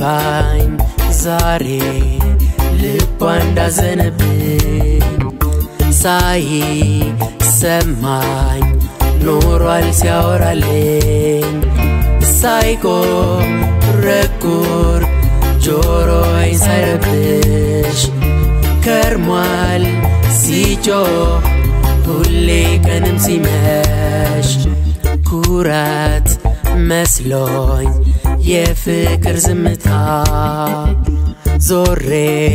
ገባኝ ዛሬ ልቧ እንዳዘነብኝ ሳይ ሰማኝ ኖሯል ሲያወራልኝ ሳይቆረቁር ጆሮዬን ሳይረብሽ ከርሟል ሲጮህ ሁሌ ቀንም ሲመሽ ኩራት መስሎኝ የፍቅር ዝምታ ዞሬ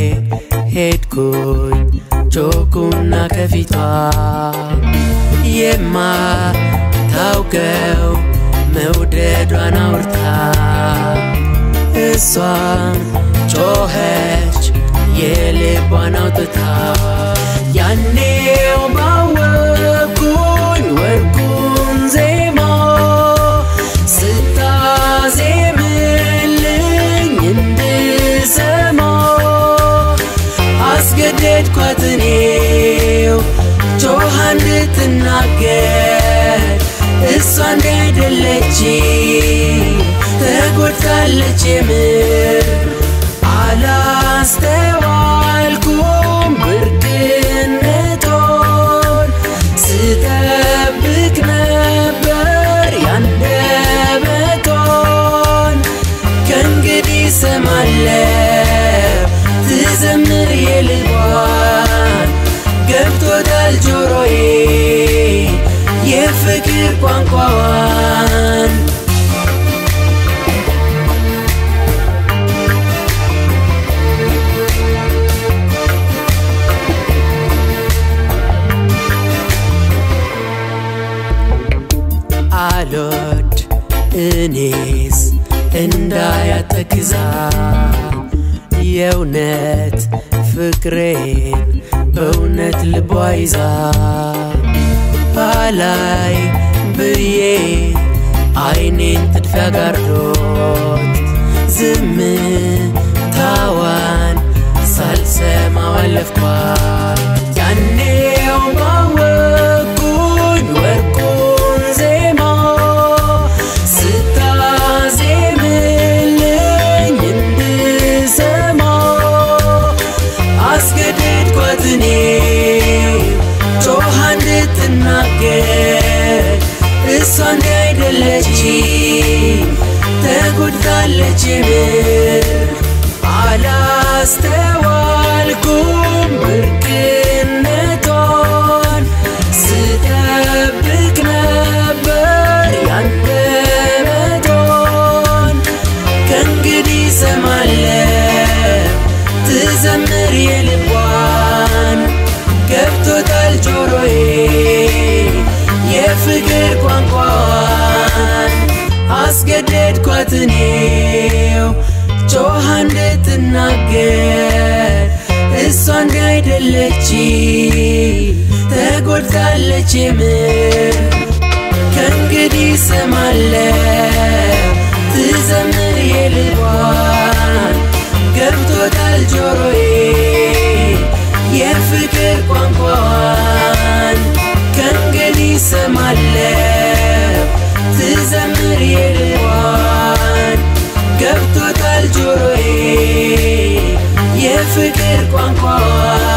ሄድኩኝ ጮኩና ከፊቷ የማታውቀው መውደዷን አውርታ እሷም ጮኸች የልቧን አውጥታ ያኔው ባወኩኝ ወርቁን ዜማ ስታዜምልኝ እንድሰማ አስገደድኳት እኔው ጮኻ እንድትናገር እሷ እንዳይደለች ተጎድታለች የምር አላስተዋልኩም ብርቅነቶን ስጠብቅ ነበር ያንደበቶን ከእንግዲህ ሰማለው ትዘምር የልቧን ገብቶታል ጆሮዬ የፍቅር ቋንቋዋን አልወድ እኔስ እንዳያተክዛ የእውነት ፍቅሬን በእውነት ልቧ ይዛ ባላይ ብዬ አይኔን ጥድፊያ ጋርዶት ዝምታዋን ሳልሰማው አለፍኳት ያኔው ባወኩኝ ወርቁን ዜማ ስታዜምልኝ እንድሰማ አስገደድኳት እኔ ጮኻ እንድትናገር እሷ እንዳይደለች ተጎድታለች የምር አላስተዋልኩም ብርቅነቷን ስጠብቅ ነበር ያንደበቶን ከእንግዲህ ሰማለው ትዘምር የልቧን ገብቶታል ጆሮዬ የፍቅር ቋንቋን አስገደድኳት እኔው ጮኻ እንድትናገር እሷ እንዳይደለች ተጎድታለች የምር ከእንግዲህ ሰማለው ትዘምር የልቧን ገብቶታል ጆሮዬ የፍቅር ቋንቋዋን ከእንግዲህ ሰማለው ትዘምር የልቧን ገብቶታል ጆሮዬ የፍቅር ቋንቋዋን